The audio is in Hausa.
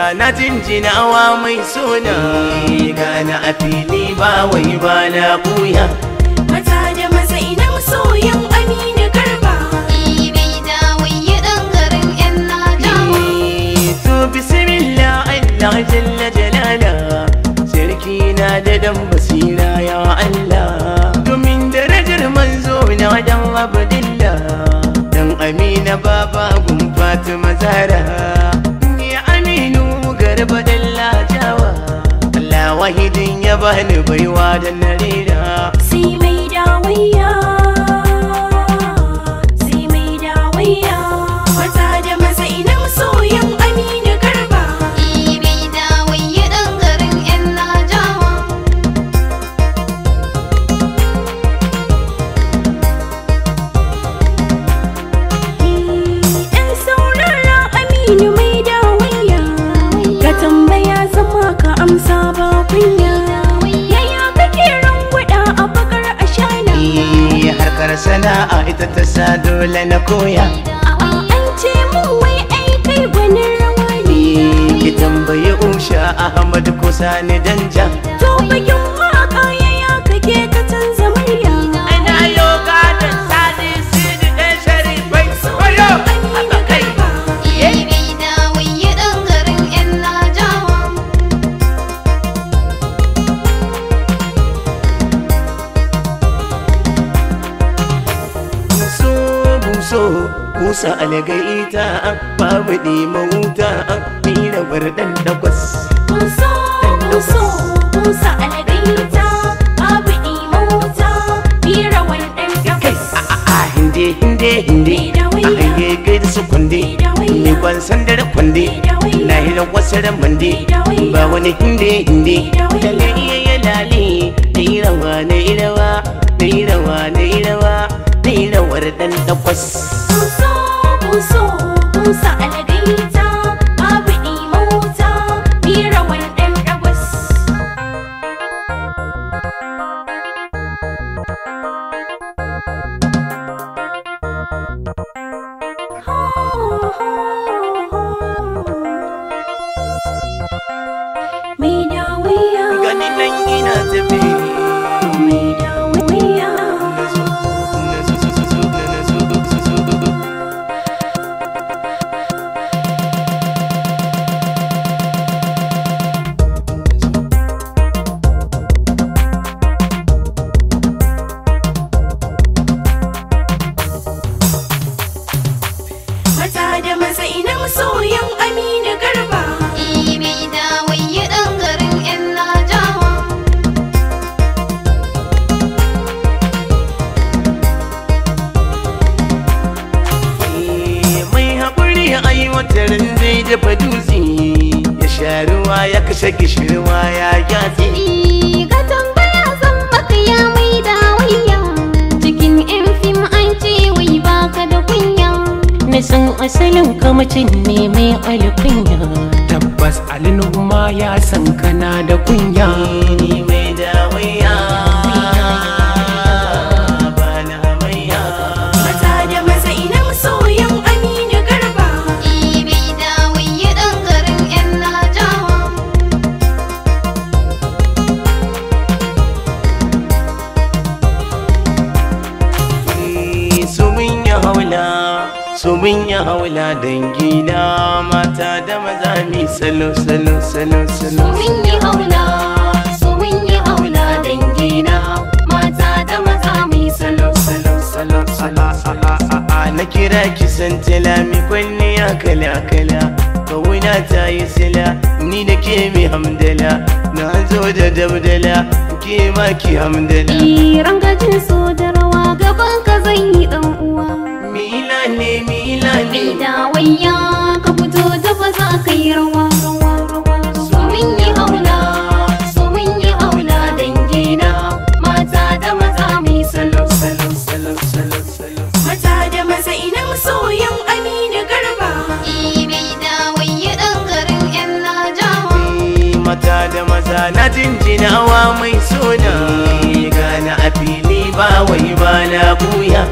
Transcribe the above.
maza na jinjinawa mai suna gana a fili ba wai ba na kuya Mata da maza ina masoyan Aminu Garba. Ibai da waye ɗan garin 'yan Najawa. to bismillah Allah jalla jalala sarki na da dan basira ya Allah domin darajar manzo na dan abdillah dan amina baba gun fatima zara ni aminu garba dalla jawa Allah wahidin ya bani baiwa da narira Sai mai dawayya. Sai mai dawayya. Mata da maza ina masoyan Aminu Garba. Ibai da waye ɗan garin 'yan Najawa. Yan saurara Aminu mai dawayya. Ka tambaya zama ka amsa ba kunya. Yaya kake rangwada a bakar ashana? Eh, harkar sana'a ita ta sa dole na koya A'a an ce mun wai ai kai gwanin rawa ne. ki tambayi usha ahmad kusa ni danja To bakin waka yaya kake ka canza murya. ana yoga da sadi sidi dan sharifai koyo Aminu Garba. Ibai da waye ɗan garin 'yan Najawa. buso buso kusa algaita babu ɗima wuta mira bardan dagwas Buso, buso, busa algaita, babu ɗimauta, bira wannan gabas. a hinde hinde hinde a hange kai da su kwande ni kwan sandar kwande na hira wasu ramande ba wani hinde hinde lalle iya ya lale na yi rawa na yi rawa na yi rawa na yi rawa na yi rawar dan takwas Buso, buso, busa algaita, babu ɗimauta, bira wannan gabas. Mai dawiya, gani nan ina tafi mai dawiya. Mata da maza ina masoyan Aminu Garba. Ibai da waye ɗan garin 'yan Najawa. mai haƙuri a yi watarin zai dafa dutse ya sha ruwa ya kashe gishirwa ya gyatse Ka tambaya zan maka ya mai da wayya. Cikin 'yan fim an ce wai baka da kunya. na san asalin kamacin ne mai alkunya tabbas alinuma ya san kana da kunya ni mai dawaiya ba na hamayya Mata da maza ina masoyan Aminu Garba. Ibai da waye ɗan garin 'yan Najawa. Eh, su mun yi haula su mun yi haula dangi na mata da maza mi salo salo salo salo Mun yi haula, su mun yi haula dangina. Mata da maza mai salo salo salo salo salo. a na kira ki san mi kwalliya kala kala kawuna ta yi sila ni da ke mi hamdala na zo da dabdala ke ma ki hamdala Iran gajin so da rawa gaban ka zan yi dan uwa. mila ne mila ne Mai da wayya ka fito da ba za ka yi rawa rawa rawa. Su mun yi haula, su mun yi haula dangina. Mata da maza mai salo salo salo salo salo. Mata da maza ina masoyan Aminu Garba. Ibai da waye ɗan garin 'yan Najawa. mata da maza na jinjinawa mai suna gana a fili ba wai ba na buya